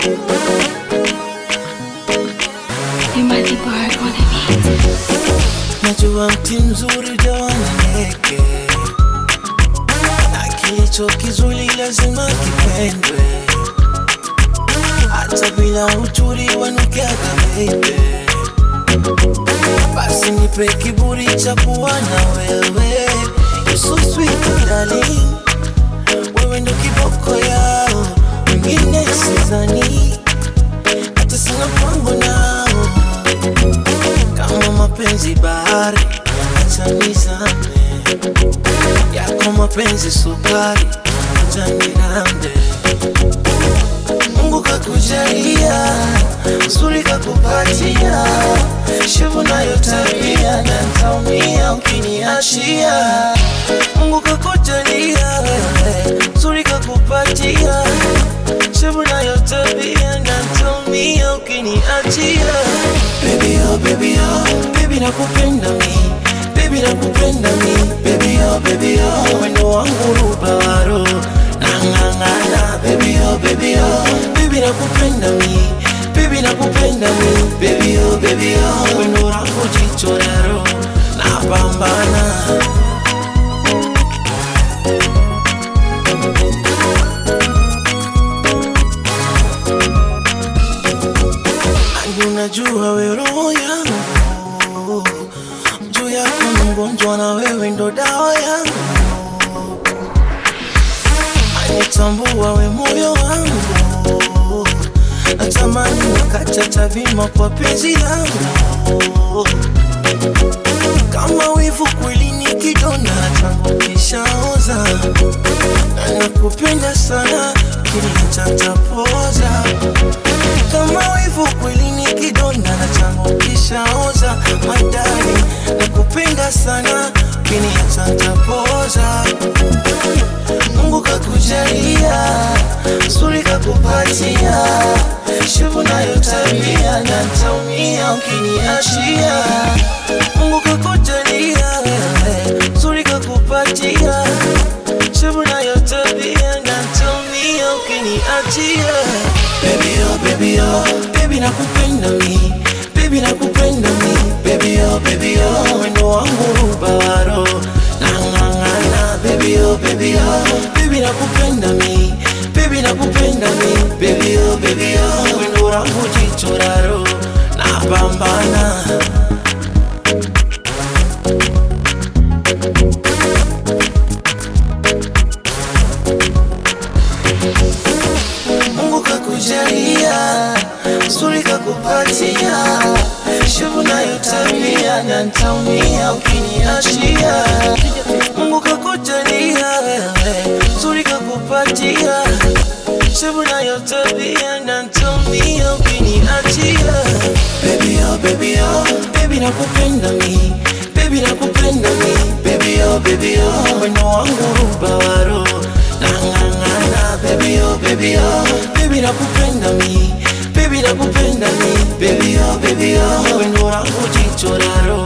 You might be bored on a beat. Najua mti mzuri utawaneke na kilicho kizuri lazima kipendwe, hata bila uchuri wanukiaga baby. Basi nipe kiburi cha kuwa na wewe, you so sweet darling, wewe ndo kiboko yao, wengine sidhani, hata sina mpango nao kama mapenzi bahari, acha nizame yako mapenzi sukari, acha nirambe. Mungu kakujalia, zuri kakupatia, shevu nayo tabia, na ntaumia ukiniachia. Mungu kakujalia, wewe, zuri kakupatia, shevu nayo tabia, na ntaumia ukiniachia. Baby oh, baby oh, baby nakupenda mi Baby nakupenda mi Baby oh, baby oh, wendo wangu rubaro Nangangana Baby oh, baby oh, baby nakupenda mi Baby nakupenda mi Baby oh, baby oh, wendo wangu jichoraro Napambana Ani unajua we roho yangu juu yako ni mgonjwa na wewe ndo dawa yangu anitambua we moyo wangu natamani nikacha tabima kwa penzi langu kama wivu kweli ni kidonda tangu kishaoza na nakupenda sana kilichatapoza kama wivu kweli ni kidonda na changu kishaoza madari nakupenda sana kiniachantapoza Mungu kakujalia suri kakupatia shevu nayo tabia na ntaumia ukiniachia Mungu kakujalia wewe suri kakupatia shevu nayo tabia na ntaumia ukiniachia Baby oh baby oh baby nakupenda mi baby nakupenda mi baby oh baby oh wendo wangu rubaro nangangana baby oh baby oh baby nakupenda mi baby nakupenda mi baby oh baby oh wendo wangu jichoraro napambana Mungu kakujalia, zuri kakupatia, shevu nayo tabia, na ntaumia ukiniachia. Mungu kakujalia wewe, zuri kakupatia, shevu nayo tabia, na ntaumia ukiniachia. Baby oh, baby oh, baby nakupenda mi, baby nakupenda mi, baby oh, baby oh, wendo wangu rubaro, nangangana baby oh, baby oh, baby nakupenda mi, baby nakupenda mi, baby oh, baby oh, wendo wangu jichoraro,